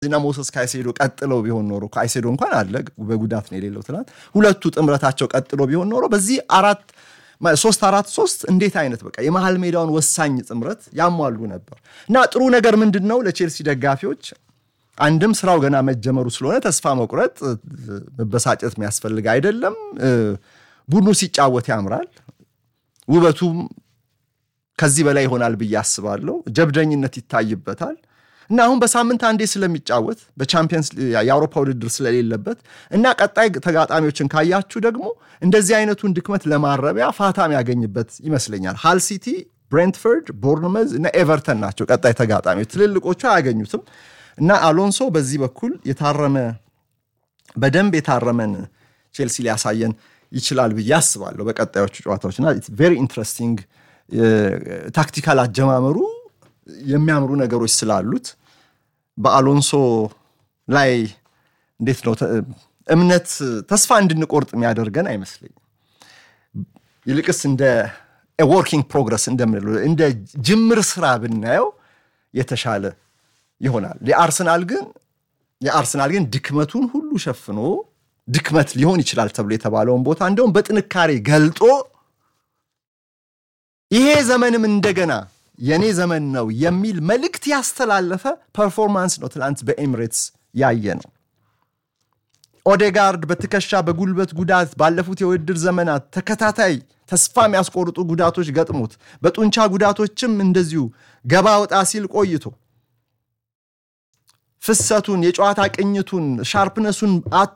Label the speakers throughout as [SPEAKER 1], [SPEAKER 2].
[SPEAKER 1] እና ሞሰስ ካይሴዶ ቀጥለው ቢሆን ኖሮ ካይሴዶ እንኳን አለ በጉዳት ነው የሌለው ትናንት። ሁለቱ ጥምረታቸው ቀጥሎ ቢሆን ኖሮ በዚህ አራት ሶስት አራት ሶስት እንዴት አይነት በቃ የመሀል ሜዳውን ወሳኝ ጥምረት ያሟሉ ነበር እና ጥሩ ነገር ምንድን ነው ለቼልሲ ደጋፊዎች አንድም ስራው ገና መጀመሩ ስለሆነ ተስፋ መቁረጥ መበሳጨት የሚያስፈልግ አይደለም። ቡድኑ ሲጫወት ያምራል። ውበቱም ከዚህ በላይ ይሆናል ብዬ አስባለሁ። ጀብደኝነት ይታይበታል እና አሁን በሳምንት አንዴ ስለሚጫወት በቻምፒየንስ የአውሮፓ ውድድር ስለሌለበት እና ቀጣይ ተጋጣሚዎችን ካያችሁ ደግሞ እንደዚህ አይነቱን ድክመት ለማረቢያ ፋታ የሚያገኝበት ይመስለኛል። ሃል ሲቲ፣ ብሬንትፈርድ፣ ቦርንመዝ እና ኤቨርተን ናቸው ቀጣይ ተጋጣሚዎች። ትልልቆቹ አያገኙትም እና አሎንሶ በዚህ በኩል የታረመ በደንብ የታረመን ቼልሲ ሊያሳየን ይችላል ብዬ አስባለሁ በቀጣዮቹ ጨዋታዎች እና ቬሪ ኢንትረስቲንግ ታክቲካል አጀማመሩ የሚያምሩ ነገሮች ስላሉት በአሎንሶ ላይ እንዴት ነው እምነት ተስፋ እንድንቆርጥ የሚያደርገን አይመስለኝም። ይልቅስ እንደ ወርኪንግ ፕሮግረስ እንደምንለው እንደ ጅምር ስራ ብናየው የተሻለ ይሆናል። የአርሰናል ግን የአርሰናል ግን ድክመቱን ሁሉ ሸፍኖ ድክመት ሊሆን ይችላል ተብሎ የተባለውን ቦታ እንደውም በጥንካሬ ገልጦ ይሄ ዘመንም እንደገና የኔ ዘመን ነው የሚል መልእክት ያስተላለፈ ፐርፎርማንስ ነው ትናንት በኤሚሬትስ ያየ ነው። ኦዴጋርድ በትከሻ በጉልበት ጉዳት ባለፉት የውድድር ዘመናት ተከታታይ ተስፋ የሚያስቆርጡ ጉዳቶች ገጥሞት በጡንቻ ጉዳቶችም እንደዚሁ ገባ ወጣ ሲል ቆይቶ ፍሰቱን የጨዋታ ቅኝቱን ሻርፕነሱን አቶ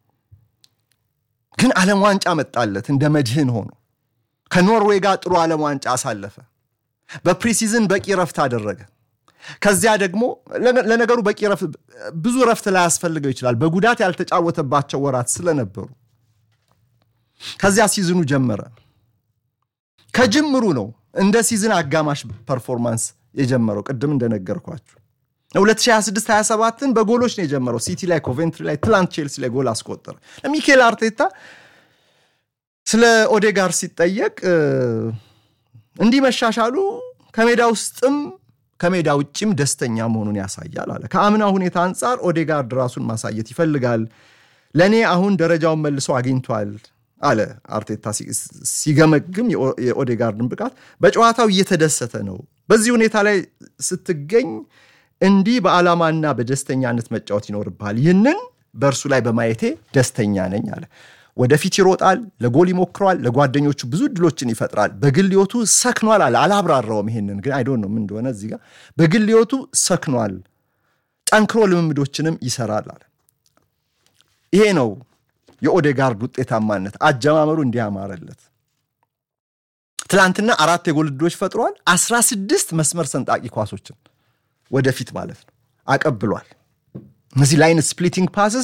[SPEAKER 1] ግን ዓለም ዋንጫ መጣለት እንደ መድህን ሆኖ ከኖርዌይ ጋር ጥሩ ዓለም ዋንጫ አሳለፈ። በፕሪሲዝን በቂ ረፍት አደረገ። ከዚያ ደግሞ ለነገሩ በቂ ረፍት ብዙ ረፍት ላያስፈልገው ይችላል፣ በጉዳት ያልተጫወተባቸው ወራት ስለነበሩ። ከዚያ ሲዝኑ ጀመረ። ከጅምሩ ነው እንደ ሲዝን አጋማሽ ፐርፎርማንስ የጀመረው። ቅድም እንደነገርኳችሁ 2026/27ን በጎሎች ነው የጀመረው። ሲቲ ላይ፣ ኮቬንትሪ ላይ፣ ትላንት ቼልሲ ላይ ጎል አስቆጠረ። ለሚኬል አርቴታ ስለ ኦዴጋር ሲጠየቅ እንዲህ መሻሻሉ ከሜዳ ውስጥም ከሜዳ ውጭም ደስተኛ መሆኑን ያሳያል አለ። ከአምና ሁኔታ አንጻር ኦዴጋርድ ራሱን ማሳየት ይፈልጋል። ለእኔ አሁን ደረጃውን መልሶ አግኝቷል አለ አርቴታ ሲገመግም የኦዴጋርድን ብቃት። በጨዋታው እየተደሰተ ነው። በዚህ ሁኔታ ላይ ስትገኝ እንዲህ በዓላማና በደስተኛነት መጫወት ይኖርብሃል። ይህንን በእርሱ ላይ በማየቴ ደስተኛ ነኝ አለ። ወደፊት ይሮጣል፣ ለጎል ይሞክረዋል፣ ለጓደኞቹ ብዙ እድሎችን ይፈጥራል። በግል ሕይወቱ ሰክኗል አለ። አላብራራውም ይሄንን ግን አይዶን ነው ምን እንደሆነ እዚህ ጋር በግል ሕይወቱ ሰክኗል፣ ጠንክሮ ልምምዶችንም ይሰራል አለ። ይሄ ነው የኦዴጋርድ ውጤታማነት፣ አጀማመሩ እንዲያማረለት። ትላንትና አራት የጎል እድሎች ፈጥሯል። አስራ ስድስት መስመር ሰንጣቂ ኳሶችን ወደፊት ማለት ነው አቀብሏል። እነዚህ ላይን ስፕሊቲንግ ፓስስ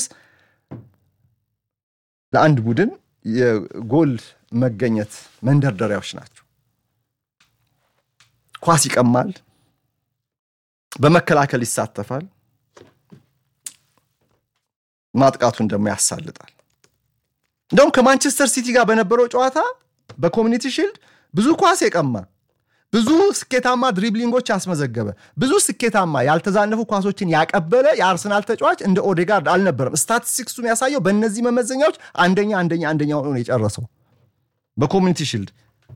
[SPEAKER 1] ለአንድ ቡድን የጎል መገኘት መንደርደሪያዎች ናቸው። ኳስ ይቀማል፣ በመከላከል ይሳተፋል፣ ማጥቃቱን ደግሞ ያሳልጣል። እንደውም ከማንቸስተር ሲቲ ጋር በነበረው ጨዋታ በኮሚኒቲ ሺልድ ብዙ ኳስ የቀማ ብዙ ስኬታማ ድሪብሊንጎች ያስመዘገበ ብዙ ስኬታማ ያልተዛነፉ ኳሶችን ያቀበለ የአርሰናል ተጫዋች እንደ ኦዴጋርድ አልነበረም። ስታቲስቲክሱ የሚያሳየው በእነዚህ መመዘኛዎች አንደኛ አንደኛ አንደኛ ሆኖ የጨረሰው በኮሚኒቲ ሺልድ።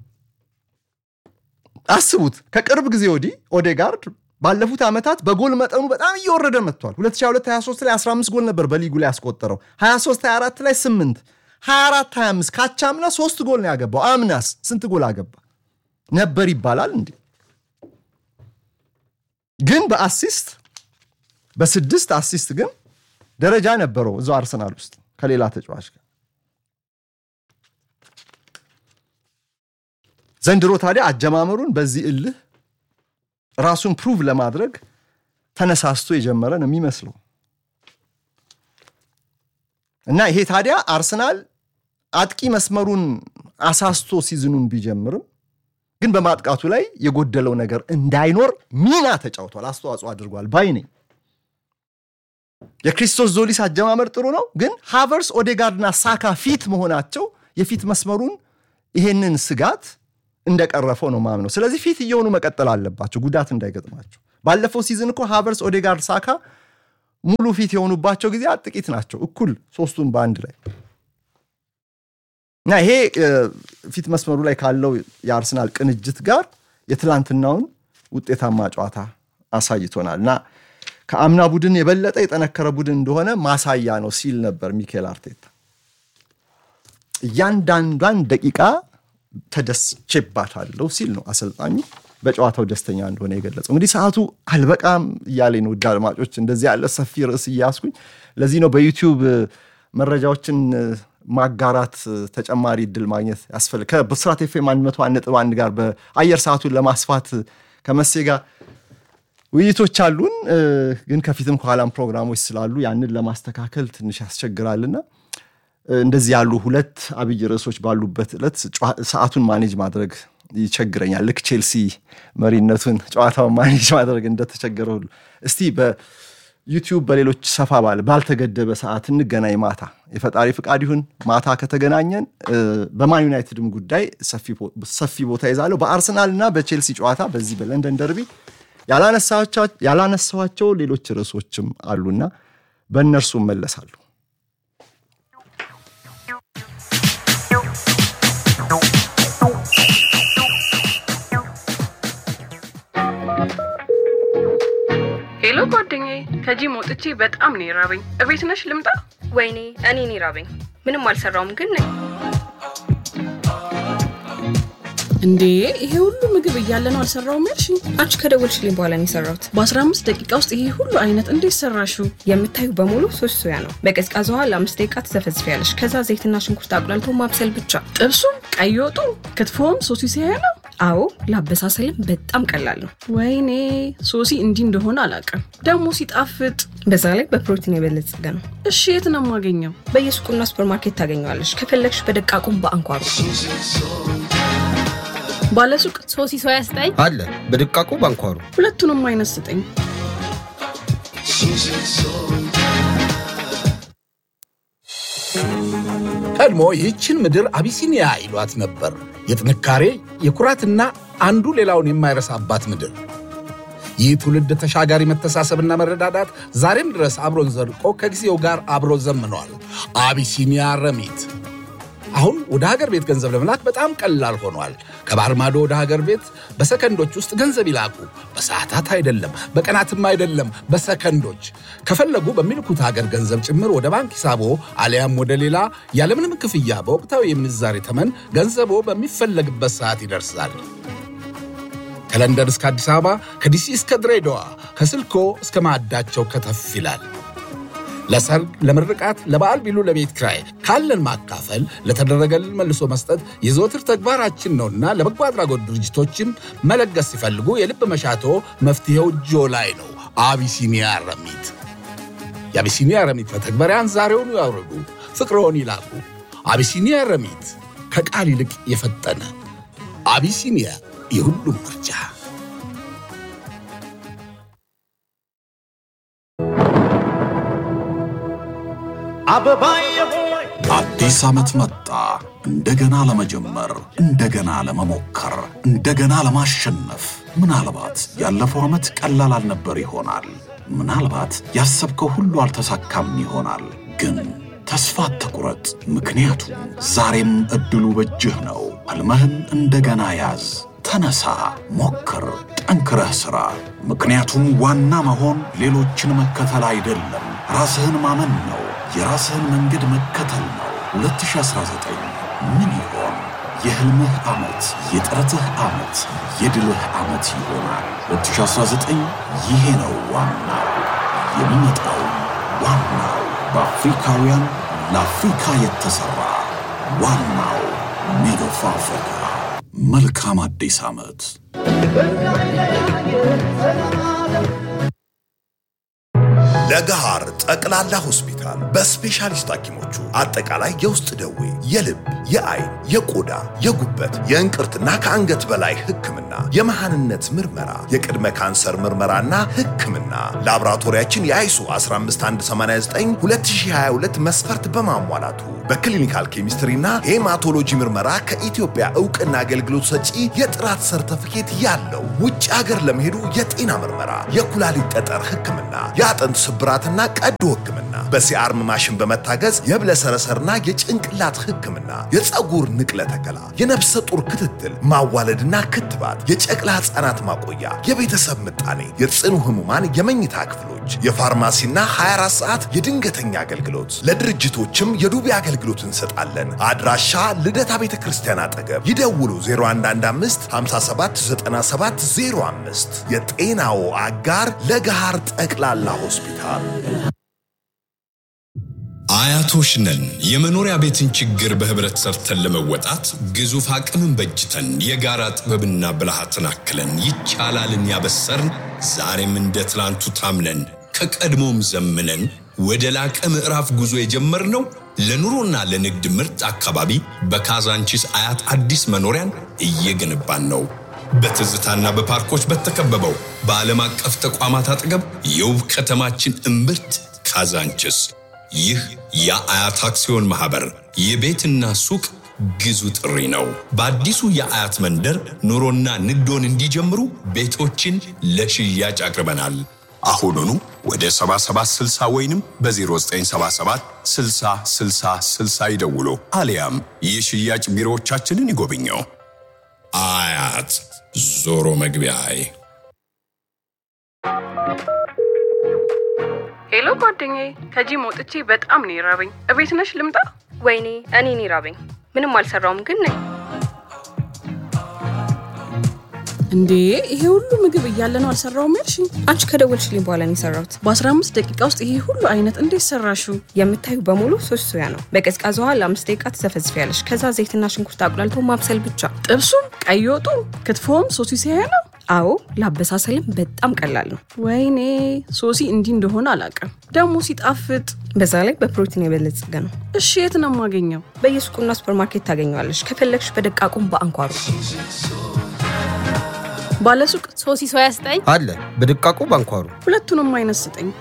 [SPEAKER 1] አስቡት፣ ከቅርብ ጊዜ ወዲህ ኦዴጋርድ ባለፉት ዓመታት በጎል መጠኑ በጣም እየወረደ መጥቷል። 2022/23 ላይ 15 ጎል ነበር በሊጉ ላይ ያስቆጠረው። 23/24 ላይ 8፣ 24/25 ካቻምና ሶስት ጎል ነው ያገባው። አምናስ ስንት ጎል አገባ ነበር ይባላል እንዴ? ግን በአሲስት በስድስት አሲስት ግን ደረጃ ነበረው እዛው አርሰናል ውስጥ ከሌላ ተጫዋች ጋር። ዘንድሮ ታዲያ አጀማመሩን በዚህ እልህ ራሱን ፕሩቭ ለማድረግ ተነሳስቶ የጀመረ ነው የሚመስለው እና ይሄ ታዲያ አርሰናል አጥቂ መስመሩን አሳስቶ ሲዝኑን ቢጀምርም ግን በማጥቃቱ ላይ የጎደለው ነገር እንዳይኖር ሚና ተጫውቷል፣ አስተዋጽኦ አድርጓል ባይ ነኝ። የክሪስቶስ ዞሊስ አጀማመር ጥሩ ነው፣ ግን ሃቨርስ፣ ኦዴጋርድና ሳካ ፊት መሆናቸው የፊት መስመሩን ይሄንን ስጋት እንደቀረፈው ነው ማምነው። ስለዚህ ፊት እየሆኑ መቀጠል አለባቸው ጉዳት እንዳይገጥማቸው። ባለፈው ሲዝን እኮ ሃቨርስ፣ ኦዴጋርድ፣ ሳካ ሙሉ ፊት የሆኑባቸው ጊዜያት ጥቂት ናቸው። እኩል ሶስቱን በአንድ ላይ እና ይሄ ፊት መስመሩ ላይ ካለው የአርሰናል ቅንጅት ጋር የትላንትናውን ውጤታማ ጨዋታ አሳይቶናል እና ከአምና ቡድን የበለጠ የጠነከረ ቡድን እንደሆነ ማሳያ ነው ሲል ነበር ሚኬል አርቴታ። እያንዳንዷን ደቂቃ ተደስቼባታለሁ ሲል ነው አሰልጣኙ በጨዋታው ደስተኛ እንደሆነ የገለጸው። እንግዲህ ሰዓቱ አልበቃም እያለኝ ነው። ውድ አድማጮች እንደዚህ ያለ ሰፊ ርዕስ እያስኩኝ ለዚህ ነው በዩቲዩብ መረጃዎችን ማጋራት ተጨማሪ እድል ማግኘት ያስፈልግ ከብስራት ኤፍ ኤም አንድ መቶ አንድ ነጥብ አንድ ጋር በአየር ሰዓቱን ለማስፋት ከመሴ ጋር ውይይቶች አሉን። ግን ከፊትም ከኋላም ፕሮግራሞች ስላሉ ያንን ለማስተካከል ትንሽ ያስቸግራልና እንደዚህ ያሉ ሁለት አብይ ርዕሶች ባሉበት ዕለት ሰዓቱን ማኔጅ ማድረግ ይቸግረኛል። ልክ ቼልሲ መሪነቱን ጨዋታውን ማኔጅ ማድረግ እንደተቸገረ ሁሉ እስቲ በዩቲዩብ በሌሎች ሰፋ ባለ ባልተገደበ ሰዓት እንገናኝ። ማታ የፈጣሪ ፍቃድ ይሁን ማታ ከተገናኘን በማን ዩናይትድም ጉዳይ ሰፊ ቦታ ይዛለሁ። በአርሰናል እና በቼልሲ ጨዋታ በዚህ በለንደን ደርቢ ያላነሳኋቸው ሌሎች ርዕሶችም አሉና በእነርሱ እመለሳለሁ።
[SPEAKER 2] ሄሎ ጓደኛዬ፣ ከጂም ወጥቼ በጣም ነው የራበኝ። እቤት ነሽ ልምጣ?
[SPEAKER 3] ወይኔ እኔን ይራበኝ። ምንም አልሰራውም ግን ነኝ።
[SPEAKER 2] እንዴ ይሄ ሁሉ ምግብ እያለ ነው አልሰራውም ያልሽኝ?
[SPEAKER 3] አንቺ ከደወልሽልኝ በኋላ ነው የሰራሁት።
[SPEAKER 2] በ15 ደቂቃ ውስጥ ይሄ ሁሉ አይነት እንዴት ሰራሽው?
[SPEAKER 3] የምታዩ በሙሉ ሶስት ሶያ ነው። በቀዝቃዛ ውሃ ለአምስት ደቂቃ ትዘፈዝፊያለሽ። ከዛ ዘይትና ሽንኩርት አቁላልቶ ማብሰል ብቻ።
[SPEAKER 2] ጥብሱም፣ ቀይ ወጡ፣ ክትፎም ሶሲ ሲያያ ነው።
[SPEAKER 3] አዎ ለአበሳሰልም በጣም ቀላል ነው።
[SPEAKER 2] ወይኔ ሶሲ እንዲህ እንደሆነ አላውቅም። ደግሞ ሲጣፍጥ፣
[SPEAKER 3] በዛ ላይ በፕሮቲን የበለጸገ ነው።
[SPEAKER 2] እሺ የት ነው የማገኘው?
[SPEAKER 3] በየሱቁና ሱፐርማርኬት ታገኘዋለሽ። ከፈለግሽ በደቃቁም በአንኳሩ
[SPEAKER 2] ባለሱቅ
[SPEAKER 4] ሶሲ ሶያ ስጠኝ
[SPEAKER 5] አለ በድቃቁ ባንኳሩ
[SPEAKER 2] ሁለቱንም አይነት ስጠኝ።
[SPEAKER 6] ቀድሞ ይህችን ምድር አቢሲኒያ ይሏት ነበር። የጥንካሬ የኩራትና አንዱ ሌላውን የማይረሳባት ምድር። ይህ ትውልድ ተሻጋሪ መተሳሰብና መረዳዳት ዛሬም ድረስ አብሮን ዘልቆ ከጊዜው ጋር አብሮ ዘምኗል። አቢሲኒያ ረሚት አሁን ወደ ሀገር ቤት ገንዘብ ለመላክ በጣም ቀላል ሆኗል። ከባህር ማዶ ወደ ሀገር ቤት በሰከንዶች ውስጥ ገንዘብ ይላኩ። በሰዓታት አይደለም፣ በቀናትም አይደለም፣ በሰከንዶች። ከፈለጉ በሚልኩት ሀገር ገንዘብ ጭምር ወደ ባንክ ሂሳቦ አሊያም ወደ ሌላ ያለምንም ክፍያ በወቅታዊ የምንዛሬ ተመን ገንዘቦ በሚፈለግበት ሰዓት ይደርሳል። ከለንደን እስከ አዲስ አበባ፣ ከዲሲ እስከ ድሬዳዋ፣ ከስልኮ እስከ ማዕዳቸው ከተፍ ይላል። ለሰርግ፣ ለምርቃት፣ ለበዓል ቢሉ ለቤት ክራይ ካለን ማካፈል ለተደረገልን መልሶ መስጠት የዘወትር ተግባራችን ነውና ለበጎ አድራጎት ድርጅቶችን መለገስ ሲፈልጉ የልብ መሻቶ መፍትሄው እጆ ላይ ነው። አቢሲኒያ ረሚት። የአቢሲኒያ ረሚት መተግበሪያን ዛሬውኑ ያውርዱ፣ ፍቅርዎን ይላኩ። አቢሲኒያ ረሚት ከቃል ይልቅ የፈጠነ አቢሲኒያ የሁሉም ምርጫ።
[SPEAKER 7] አዲስ ዓመት መጣ። እንደገና ለመጀመር፣ እንደገና ለመሞከር፣ እንደገና ለማሸነፍ። ምናልባት ያለፈው ዓመት ቀላል አልነበር ይሆናል። ምናልባት ያሰብከው ሁሉ አልተሳካም ይሆናል። ግን ተስፋ አትቁረጥ፣ ምክንያቱም ዛሬም ዕድሉ በእጅህ ነው። ሕልምህን እንደገና ያዝ። ተነሳ፣ ሞክር፣ ጠንክረህ ሥራ። ምክንያቱም ዋና መሆን ሌሎችን መከተል አይደለም፣ ራስህን ማመን ነው። የራስህን መንገድ መከተል ነው። 2019 ምን ይሆን? የሕልምህ ዓመት፣ የጥረትህ ዓመት፣ የድልህ ዓመት ይሆናል። 2019 ይሄ ነው ዋናው። የሚመጣው ዋናው በአፍሪካውያን ለአፍሪካ የተሠራ ዋናው ሜድ ኦፍ አፍሪካ። መልካም አዲስ ዓመት።
[SPEAKER 8] ለገሃር ጠቅላላ ሆስፒታል በስፔሻሊስት ሐኪሞቹ አጠቃላይ የውስጥ ደዌ፣ የልብ፣ የአይን፣ የቆዳ፣ የጉበት፣ የእንቅርትና ከአንገት በላይ ሕክምና፣ የመሃንነት ምርመራ፣ የቅድመ ካንሰር ምርመራና ሕክምና ላቦራቶሪያችን የአይሱ 15189 2022 መስፈርት በማሟላቱ በክሊኒካል ኬሚስትሪና ሄማቶሎጂ ምርመራ ከኢትዮጵያ እውቅና አገልግሎት ሰጪ የጥራት ሰርተፊኬት ያለው ውጭ ሀገር ለመሄዱ የጤና ምርመራ፣ የኩላሊት ጠጠር ሕክምና፣ የአጥንት ስብ ስብራትና ቀዶ ሕክምና በሲአርም ማሽን በመታገዝ የህብለሰረሰርና የጭንቅላት ሕክምና፣ የፀጉር ንቅለ ተከላ፣ የነፍሰ ጡር ክትትል፣ ማዋለድና ክትባት፣ የጨቅላ ሕፃናት ማቆያ፣ የቤተሰብ ምጣኔ፣ የጽኑ ህሙማን የመኝታ ክፍሎች፣ የፋርማሲና 24 ሰዓት የድንገተኛ አገልግሎት። ለድርጅቶችም የዱቤ አገልግሎት እንሰጣለን። አድራሻ ልደታ ቤተ ክርስቲያን አጠገብ ይደውሉ 0115 579705 የጤናዎ አጋር ለገሃር ጠቅላላ ሆስፒታል።
[SPEAKER 4] አያቶች ነን። የመኖሪያ ቤትን ችግር በህብረት ሰርተን ለመወጣት ግዙፍ አቅምን በጅተን የጋራ ጥበብና ብልሃትን አክለን ይቻላልን ያበሰርን ዛሬም እንደ ትላንቱ ታምነን ከቀድሞም ዘምነን ወደ ላቀ ምዕራፍ ጉዞ የጀመርነው ለኑሮና ለንግድ ምርጥ አካባቢ በካዛንቺስ አያት አዲስ መኖሪያን እየገነባን ነው። በትዝታና በፓርኮች በተከበበው በዓለም አቀፍ ተቋማት አጠገብ የውብ ከተማችን እምብርት ካዛንቺስ። ይህ የአያት አክሲዮን ማህበር የቤትና ሱቅ ግዙ ጥሪ ነው። በአዲሱ የአያት መንደር ኑሮና ንግዶን እንዲጀምሩ ቤቶችን ለሽያጭ አቅርበናል። አሁኑኑ ወደ 7760 ወይንም በ0977 60 60 60 ይደውሉ፣ አሊያም የሽያጭ ቢሮዎቻችንን ይጎብኘው። አያት ዞሮ መግቢያዬ።
[SPEAKER 2] ሄሎ ጓደኛዬ፣ ከጂም ወጥቼ በጣም ነው የራበኝ። እቤት ነሽ ልምጣ?
[SPEAKER 3] ወይኔ እኔን ይራበኝ። ምንም አልሰራውም ግን ነኝ።
[SPEAKER 5] እንዴ ይሄ ሁሉ ምግብ እያለ ነው አልሰራውም ያልሽኝ?
[SPEAKER 3] አንቺ ከደወልሽልኝ በኋላ ነው የሰራሁት።
[SPEAKER 5] በ15 ደቂቃ ውስጥ ይሄ ሁሉ አይነት እንዴት ሰራሽው?
[SPEAKER 3] የምታዩ በሙሉ ሶስት ሶያ ነው። በቀዝቃዛ ውሃ ለአምስት ደቂቃ ትዘፈዝፊያለሽ። ከዛ ዘይትና ሽንኩርት አቁላልቶ ማብሰል ብቻ።
[SPEAKER 5] ጥብሱም፣ ቀይ ወጡ፣ ክትፎም ሶሲ ሲያያ ነው።
[SPEAKER 3] አዎ ለአበሳሰልም በጣም ቀላል ነው።
[SPEAKER 5] ወይኔ ሶሲ እንዲህ እንደሆነ አላውቅም። ደግሞ ሲጣፍጥ።
[SPEAKER 3] በዛ ላይ በፕሮቲን የበለጸገ ነው።
[SPEAKER 5] እሺ የት ነው የማገኘው?
[SPEAKER 3] በየሱቁና ሱፐርማርኬት ታገኘዋለሽ። ከፈለግሽ በደቃቁም በአንኳሩ
[SPEAKER 5] ባለሱቅ
[SPEAKER 9] ሶሲ ሶያ ስጠኝ
[SPEAKER 10] አለ በድቃቁ ባንኳሩ
[SPEAKER 5] ሁለቱንም አይነት ስጠኝ።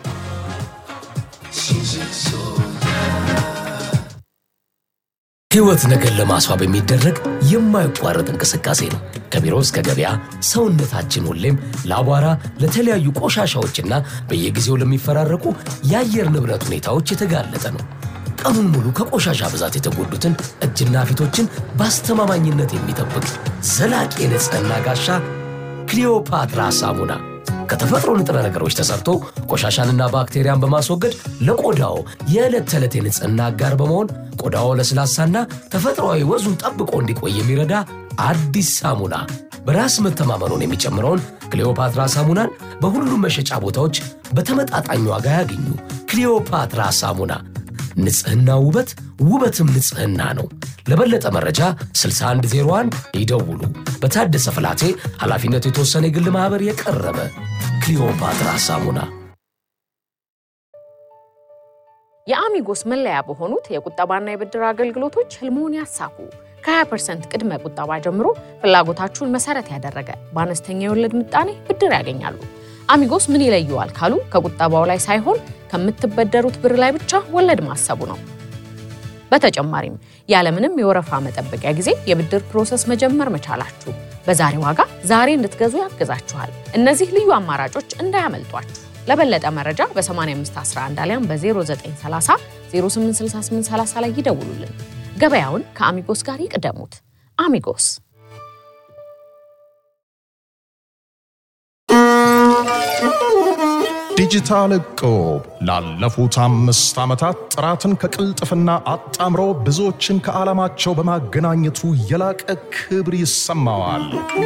[SPEAKER 11] ሕይወት ነገር ለማስዋብ የሚደረግ የማይቋረጥ እንቅስቃሴ ነው። ከቢሮ እስከ ገበያ ሰውነታችን ሁሌም ለአቧራ፣ ለተለያዩ ቆሻሻዎችና በየጊዜው ለሚፈራረቁ የአየር ንብረት ሁኔታዎች የተጋለጠ ነው። ቀኑን ሙሉ ከቆሻሻ ብዛት የተጎዱትን እጅና ፊቶችን በአስተማማኝነት የሚጠብቅ ዘላቂ የንጽህና ጋሻ ክሊዮፓትራ ሳሙና ከተፈጥሮ ንጥረ ነገሮች ተሰርቶ ቆሻሻንና ባክቴሪያን በማስወገድ ለቆዳው የዕለት ተዕለት የንጽህና አጋር በመሆን ቆዳው ለስላሳና ተፈጥሯዊ ወዙን ጠብቆ እንዲቆይ የሚረዳ አዲስ ሳሙና። በራስ መተማመኑን የሚጨምረውን ክሊዮፓትራ ሳሙናን በሁሉም መሸጫ ቦታዎች በተመጣጣኝ ዋጋ ያገኙ። ክሊዮፓትራ ሳሙና ንጽህና ውበት፣ ውበትም ንጽህና ነው። ለበለጠ መረጃ 6101 ይደውሉ። በታደሰ ፍላቴ ኃላፊነቱ የተወሰነ የግል ማኅበር የቀረበ ክሊዮፓትራ ሳሙና።
[SPEAKER 9] የአሚጎስ መለያ በሆኑት የቁጠባና የብድር አገልግሎቶች ህልሞን ያሳኩ። ከ20% ቅድመ ቁጠባ ጀምሮ ፍላጎታችሁን መሰረት ያደረገ በአነስተኛ የወለድ ምጣኔ ብድር ያገኛሉ። አሚጎስ ምን ይለየዋል ካሉ ከቁጠባው ላይ ሳይሆን ከምትበደሩት ብር ላይ ብቻ ወለድ ማሰቡ ነው። በተጨማሪም ያለምንም የወረፋ መጠበቂያ ጊዜ የብድር ፕሮሰስ መጀመር መቻላችሁ በዛሬ ዋጋ ዛሬ እንድትገዙ ያግዛችኋል። እነዚህ ልዩ አማራጮች እንዳያመልጧችሁ። ለበለጠ መረጃ በ8511 አሊያም በ0930 086830 ላይ ይደውሉልን። ገበያውን ከአሚጎስ ጋር ይቅደሙት። አሚጎስ
[SPEAKER 12] ዲጂታል እቁብ ላለፉት አምስት ዓመታት ጥራትን ከቅልጥፍና አጣምሮ ብዙዎችን ከዓላማቸው በማገናኘቱ የላቀ ክብር ይሰማዋል።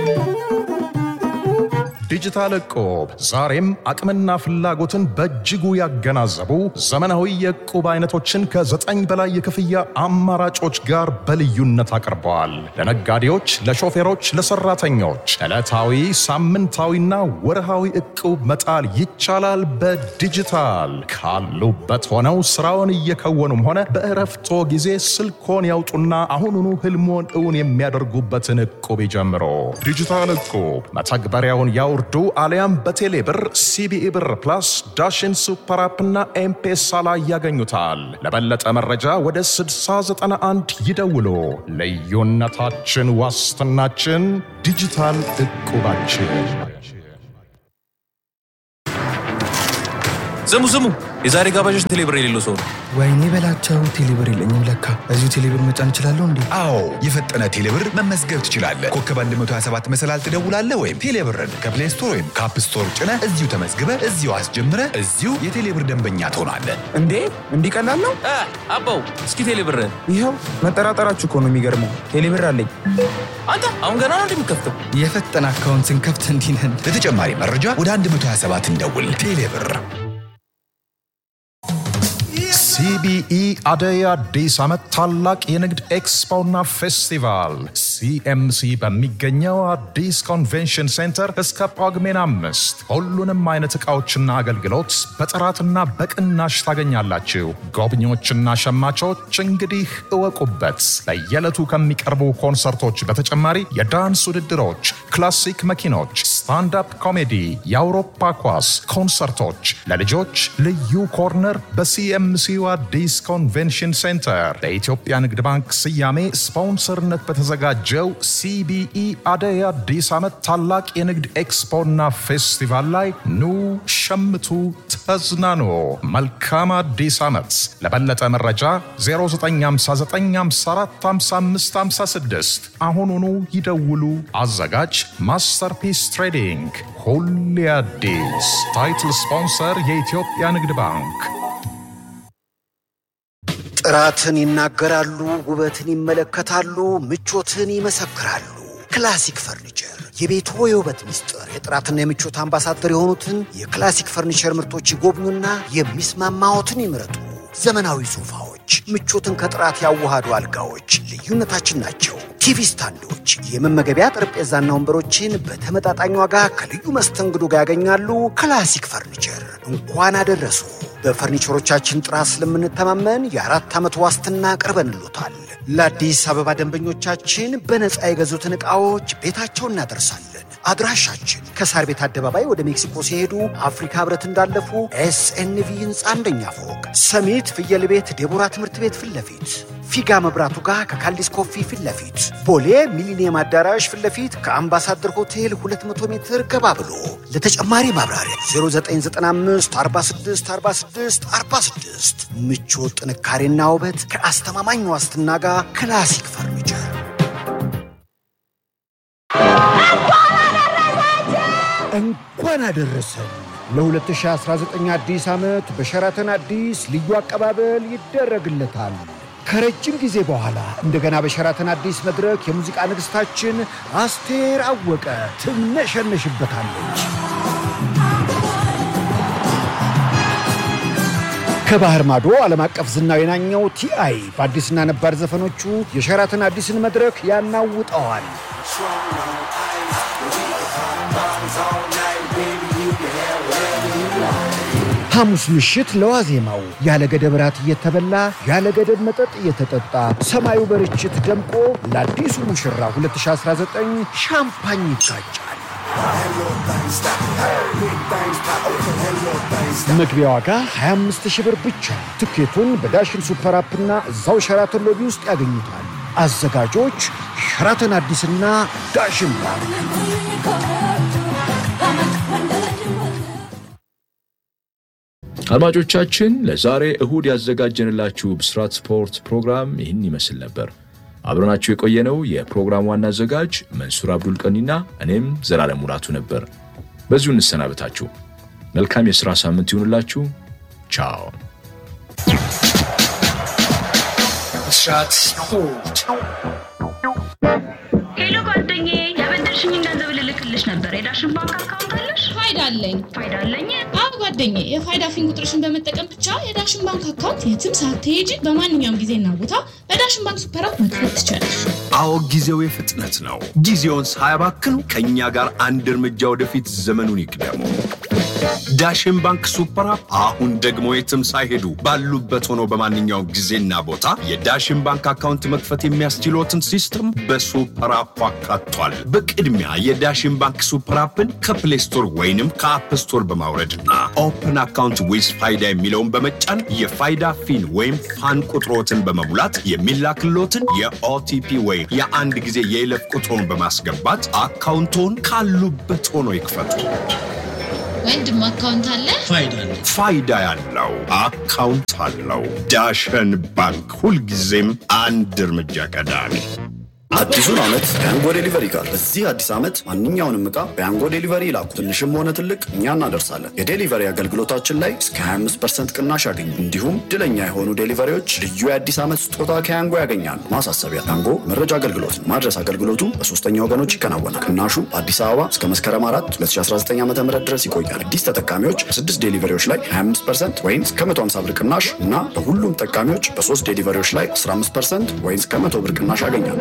[SPEAKER 12] ዲጂታል እቁብ ዛሬም አቅምና ፍላጎትን በእጅጉ ያገናዘቡ ዘመናዊ የእቁብ አይነቶችን ከዘጠኝ በላይ የክፍያ አማራጮች ጋር በልዩነት አቅርበዋል። ለነጋዴዎች፣ ለሾፌሮች፣ ለሰራተኞች ዕለታዊ፣ ሳምንታዊና ወርሃዊ እቁብ መጣል ይቻላል። በዲጂታል ካሉበት ሆነው ስራውን እየከወኑም ሆነ በእረፍቶ ጊዜ ስልኮን ያውጡና አሁኑኑ ህልሞን እውን የሚያደርጉበትን እቁብ ይጀምሮ። ዲጂታል እቁብ መተግበሪያውን ያውርዱ አሊያም በቴሌ ብር፣ ሲቢኢ ብር ፕላስ፣ ዳሽን ሱፐር አፕና ኤምፔሳ ላይ ያገኙታል። ለበለጠ መረጃ ወደ 6091 ይደውሉ። ልዩነታችን ዋስትናችን ዲጂታል እቁባችን።
[SPEAKER 10] ስሙ ስሙ፣ የዛሬ ጋባዦች ቴሌብር የሌለው ሰው ነው።
[SPEAKER 13] ወይኔ በላቸው ቴሌብር የለኝም ለካ። እዚሁ ቴሌብር መጫን እችላለሁ እንዴ?
[SPEAKER 14] አዎ የፈጠነ ቴሌብር መመዝገብ ትችላለህ። ኮከብ 127 መሰላል ትደውላለህ ወይም ቴሌብርን ከፕሌይ ስቶር ወይም ከአፕ ስቶር ጭነህ እዚሁ ተመዝግበህ እዚሁ አስጀምረህ እዚሁ የቴሌብር ደንበኛ ትሆናለህ።
[SPEAKER 13] እንዴ እንዲህ ቀላል ነው?
[SPEAKER 10] አባው እስኪ ቴሌብርን
[SPEAKER 13] ይኸው መጠራጠራችሁ እኮ ነው የሚገርመው። ቴሌብር አለኝ።
[SPEAKER 10] አንተ አሁን ገና ነው እንደሚከፍተው።
[SPEAKER 13] የፈጠነ አካውንት ስንከፍት እንዲህ ነን።
[SPEAKER 14] ለተጨማሪ መረጃ ወደ 127 እንደውል። ቴሌብር
[SPEAKER 12] ሲቢኢ አደይ አዲስ ዓመት ታላቅ የንግድ ኤክስፖና ፌስቲቫል ሲኤምሲ በሚገኘው አዲስ ኮንቬንሽን ሴንተር እስከ ጳጉሜን አምስት ሁሉንም አይነት ዕቃዎችና አገልግሎት በጥራትና በቅናሽ ታገኛላችሁ። ጎብኚዎችና ሸማቾች እንግዲህ እወቁበት። በየዕለቱ ከሚቀርቡ ኮንሰርቶች በተጨማሪ የዳንስ ውድድሮች፣ ክላሲክ መኪኖች፣ ስታንዳፕ ኮሜዲ፣ የአውሮፓ ኳስ ኮንሰርቶች፣ ለልጆች ልዩ ኮርነር በሲኤምሲው አዲስ ኮንቬንሽን ሴንተር በኢትዮጵያ ንግድ ባንክ ስያሜ ስፖንሰርነት በተዘጋጀው ሲቢኢ አደይ አዲስ ዓመት ታላቅ የንግድ ኤክስፖና ፌስቲቫል ላይ ኑ ሸምቱ፣ ተዝናኑ። መልካም አዲስ ዓመት። ለበለጠ መረጃ 0959545556 አሁኑኑ ይደውሉ። አዘጋጅ ማስተርፒስ ትሬዲንግ። ሁሌ አዲስ። ታይትል ስፖንሰር የኢትዮጵያ ንግድ ባንክ።
[SPEAKER 15] ጥራትን ይናገራሉ፣ ውበትን ይመለከታሉ፣ ምቾትን ይመሰክራሉ። ክላሲክ ፈርኒቸር የቤቶ የውበት ምስጢር፣ የጥራትና የምቾት አምባሳደር የሆኑትን የክላሲክ ፈርኒቸር ምርቶች ይጎብኙና የሚስማማዎትን ይምረጡ። ዘመናዊ ሶፋዎች፣ ምቾትን ከጥራት ያዋሃዱ አልጋዎች ልዩነታችን ናቸው። ቲቪ ስታንዶች፣ የመመገቢያ ጠረጴዛና ወንበሮችን በተመጣጣኝ ዋጋ ከልዩ መስተንግዶ ጋር ያገኛሉ። ክላሲክ ፈርኒቸር እንኳን አደረሱ። በፈርኒቸሮቻችን ጥራት ስለምንተማመን የአራት ዓመት ዋስትና ቀርበንሎታል። ለአዲስ አበባ ደንበኞቻችን በነፃ የገዙትን ዕቃዎች ቤታቸው እናደርሳለን። አድራሻችን ከሳር ቤት አደባባይ ወደ ሜክሲኮ ሲሄዱ አፍሪካ ህብረት እንዳለፉ ኤስኤንቪ ህንፃ አንደኛ ፎቅ፣ ሰሚት ፍየል ቤት ዴቦራ ትምህርት ቤት ፊት ለፊት፣ ፊጋ መብራቱ ጋር ከካልዲስ ኮፊ ፊት ለፊት፣ ቦሌ ሚሊኒየም አዳራሽ ፊት ለፊት ከአምባሳደር ሆቴል 200 ሜትር ገባ ብሎ ለተጨማሪ ማብራሪያ 0995 46 46 46 ምቾት፣ ጥንካሬና ውበት ከአስተማማኝ ዋስትና ጋር ክላሲክ ፈርኒቸር እንኳን አደረሰን ለ2019 አዲስ ዓመት በሸራተን አዲስ ልዩ አቀባበል ይደረግለታል። ከረጅም ጊዜ በኋላ እንደገና በሸራተን አዲስ መድረክ የሙዚቃ ንግሥታችን አስቴር አወቀ ትምነሸነሽበታለች። ከባህር ማዶ ዓለም አቀፍ ዝናው የናኘው ቲአይ በአዲስና ነባር ዘፈኖቹ የሸራተን አዲስን መድረክ ያናውጠዋል። ሐሙስ ምሽት ለዋዜማው ያለ ገደብ ራት እየተበላ ያለ ገደብ መጠጥ እየተጠጣ ሰማዩ በርችት ደምቆ ለአዲሱ ሙሽራ 2019 ሻምፓኝ ይጋጫል። መግቢያ ዋጋ 25 ሺህ ብር ብቻ። ትኬቱን በዳሽን ሱፐር አፕና እዛው ሸራተን ሎቢ ውስጥ ያገኙታል። አዘጋጆች ሸራተን አዲስና ዳሽን ባንክ።
[SPEAKER 16] አድማጮቻችን ለዛሬ እሁድ ያዘጋጀንላችሁ ብስራት ስፖርት ፕሮግራም ይህን ይመስል ነበር። አብረናችሁ የቆየነው የፕሮግራም ዋና አዘጋጅ መንሱር አብዱል ቀኒና እኔም ዘላለም ሙላቱ ነበር። በዚሁ እንሰናበታችሁ። መልካም የሥራ ሳምንት ይሁንላችሁ። ቻው።
[SPEAKER 17] ብስራት ስፖርት
[SPEAKER 18] ሄሎ ጓደኛዬ፣ ያበደርሽኝን ገንዘብ ልልክልሽ ነበር። የዳሽን ባንክ አካውንት አለሽ?
[SPEAKER 19] ፋይዳ አለኝ።
[SPEAKER 18] ፋይዳ አለኝ?
[SPEAKER 19] አዎ ጓደኛዬ፣ የፋይዳ ፊን ቁጥርሽን በመጠቀም ብቻ የዳሽን ባንክ አካውንት የትም ሳትሄጂ በማንኛውም ጊዜና ቦታ በዳሽን ባንክ ሱፐር አፕ መክፈት ትችላለሽ።
[SPEAKER 20] አዎ ጊዜው የፍጥነት ነው። ጊዜውን ሳያባክኑ ከእኛ ጋር አንድ እርምጃ ወደፊት ዘመኑን ይቅደሙ። ዳሽን ባንክ ሱፐር አፕ አሁን ደግሞ የትም ሳይሄዱ ባሉበት ሆነው በማንኛውም ጊዜና ቦታ የዳሽን ባንክ አካውንት መክፈት የሚያስችሎትን ሲስተም በሱፐር አፑ አካቷል። በቅድሚያ የዳሽን ባንክ ሱፐር አፕን ከፕሌይ ስቶር ወይንም ከአፕ ስቶር በማውረድና ኦፕን አካውንት ዊዝ ፋይዳ የሚለውን በመጫን የፋይዳ ፊን ወይም ፋን ቁጥሮትን በመሙላት የሚላክሎትን የኦቲፒ ወይም የአንድ ጊዜ የይለፍ ቁጥሮን በማስገባት አካውንቶን ካሉበት ሆኖ ይክፈቱ።
[SPEAKER 19] ወንድም አካውንት አለ?
[SPEAKER 20] ፋይዳ ያለው አካውንት አለው። ዳሸን ባንክ ሁልጊዜም አንድ እርምጃ ቀዳሚ።
[SPEAKER 21] አዲሱን ዓመት በያንጎ ዴሊቨሪ ጋር በዚህ አዲስ ዓመት ማንኛውንም ዕቃ በያንጎ ዴሊቨሪ ይላኩ። ትንሽም ሆነ ትልቅ እኛ እናደርሳለን። የዴሊቨሪ አገልግሎታችን ላይ እስከ 25 ቅናሽ ያገኙ። እንዲሁም ድለኛ የሆኑ ዴሊቨሪዎች ልዩ የአዲስ ዓመት ስጦታ ከያንጎ ያገኛሉ። ማሳሰቢያ፣ ያንጎ መረጃ አገልግሎት ነው። ማድረስ አገልግሎቱ በሶስተኛ ወገኖች ይከናወናል። ቅናሹ በአዲስ አበባ እስከ መስከረም 4 2019 ዓ ም ድረስ ይቆያል። አዲስ ተጠቃሚዎች በስድስት ዴሊቨሪዎች ላይ 25 ወይም እስከ 150 ብር ቅናሽ እና በሁሉም ተጠቃሚዎች በሶስት ዴሊቨሪዎች ላይ 15 ወይም እስከ 100 ብር ቅናሽ ያገኛሉ።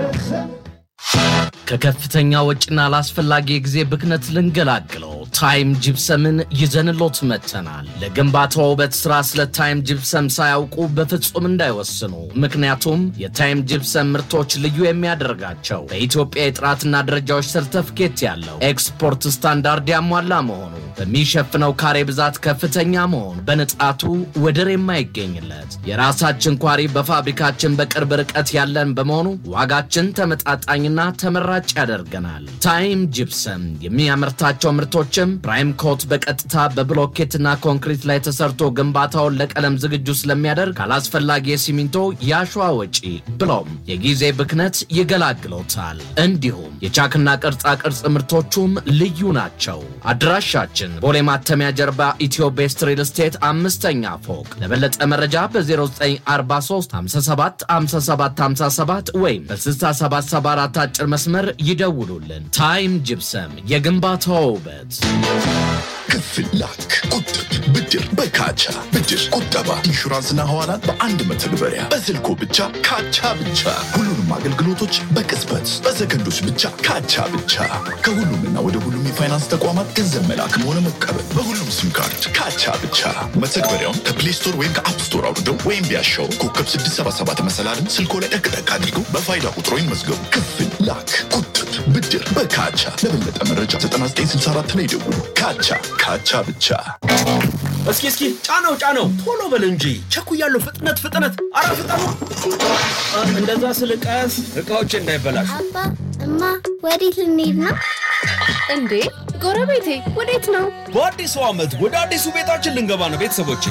[SPEAKER 22] ከከፍተኛ ወጪና ላስፈላጊ የጊዜ ብክነት ልንገላግለው ታይም ጅፕሰምን ይዘንሎት መጥተናል። ለግንባታው ውበት ስራ ስለ ታይም ጅፕሰም ሳያውቁ በፍጹም እንዳይወስኑ። ምክንያቱም የታይም ጅፕሰም ምርቶች ልዩ የሚያደርጋቸው በኢትዮጵያ የጥራትና ደረጃዎች ሰርተፍኬት ያለው ኤክስፖርት ስታንዳርድ ያሟላ መሆኑ፣ በሚሸፍነው ካሬ ብዛት ከፍተኛ መሆኑ፣ በንጣቱ ወደር የማይገኝለት የራሳችን ኳሪ በፋብሪካችን በቅርብ ርቀት ያለን በመሆኑ ዋጋችን ተመጣጣኝና ተመራጭ ያደርገናል። ታይም ጅፕሰም የሚያመርታቸው ምርቶችም ፕራይም ኮት በቀጥታ በብሎኬትና ኮንክሪት ላይ ተሰርቶ ግንባታውን ለቀለም ዝግጁ ስለሚያደርግ ካላስፈላጊ የሲሚንቶ የአሸዋ ወጪ ብሎም የጊዜ ብክነት ይገላግሎታል። እንዲሁም የቻክና ቅርጻ ቅርጽ ምርቶቹም ልዩ ናቸው። አድራሻችን ቦሌ ማተሚያ ጀርባ ኢትዮ ቤስት ሪል ስቴት አምስተኛ ፎቅ። ለበለጠ መረጃ በ0943 57 57 57 ወይም በ6774 አጭር መስመር ይደውሉልን። ታይም ጅፕሰም የግንባታው ውበት።
[SPEAKER 7] ክፍል ላክ፣ ቁጥብ፣ ብድር በካቻ ብድር፣ ቁጠባ፣ ኢንሹራንስና ሐዋላን በአንድ መተግበሪያ በስልኮ ብቻ ካቻ ብቻ። ሁሉንም አገልግሎቶች በቅጽበት በሰከንዶች ብቻ ካቻ ብቻ። ከሁሉምና ወደ ሁሉም የፋይናንስ ተቋማት ገንዘብ መላክም ሆነ መቀበል በሁሉም ሲም ካርድ ካቻ ብቻ። መተግበሪያውን ከፕሌይ ስቶር ወይም ከአፕ ስቶር አውርደው ወይም ቢያሻው ኮከብ 677 መሰላልን ስልኮ ላይ ጠቅጠቅ አድርገው በፋይዳ ቁጥሮ ይመዝገቡ። ክፍል ላክ፣ ቁጥብ፣ ብድር በካቻ። ለበለጠ መረጃ 9964 ላይ ይደውሉ። ካቻ ካቻ ብቻ።
[SPEAKER 23] እስኪ እስኪ ጫነው ጫነው፣ ቶሎ በል እንጂ ቸኩያለሁ። ፍጥነት ፍጥነት፣ አረ ፍጠኑ! እንደዛ ስል ቀስ እቃዎች እንዳይበላሹ።
[SPEAKER 24] አባ እማ፣ ወዴት ልንሄድ ነው?
[SPEAKER 9] እንዴ ጎረቤቴ ወዴት ነው?
[SPEAKER 23] በአዲሱ ዓመት ወደ አዲሱ ቤታችን ልንገባ ነው ቤተሰቦቼ።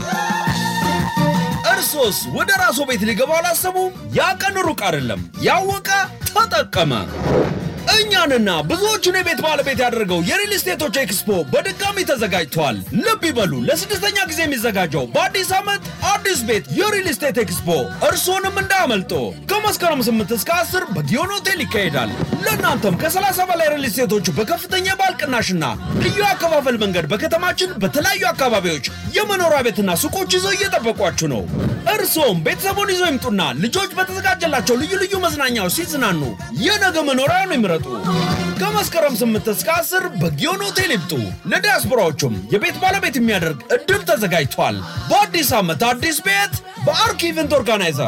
[SPEAKER 23] እርሶስ ወደ ራስዎ ቤት ሊገባ አላሰቡም? ያ ቀን ሩቅ አይደለም። ያወቀ ተጠቀመ። እኛንና ብዙዎቹን የቤት ባለቤት ያደረገው የሪል ስቴቶች ኤክስፖ በድጋሚ ተዘጋጅቷል። ልብ ይበሉ፣ ለስድስተኛ ጊዜ የሚዘጋጀው በአዲስ ዓመት አዲስ ቤት የሪል ስቴት ኤክስፖ እርስዎንም እንዳያመልጦ። ከመስከረም 8 እስከ 10 በጊዮን ሆቴል ይካሄዳል። ለእናንተም ከ30 በላይ ሪል ስቴቶች በከፍተኛ የባል ቅናሽና ልዩ አከፋፈል መንገድ በከተማችን በተለያዩ አካባቢዎች የመኖሪያ ቤትና ሱቆች ይዘው እየጠበቋችሁ ነው። እርስዎም ቤተሰቡን ይዘው ይምጡና ልጆች በተዘጋጀላቸው ልዩ ልዩ መዝናኛዎች ሲዝናኑ የነገ መኖሪያውን ይምረጡ። ከመስከረም 8 እስከ 10 በጊዮን ሆቴል ይምጡ። ለዲያስፖራዎቹም የቤት ባለቤት የሚያደርግ እድል ተዘጋጅቷል። በአዲስ ዓመት አዲስ ቤት በአርክ ኢቨንት ኦርጋናይዘር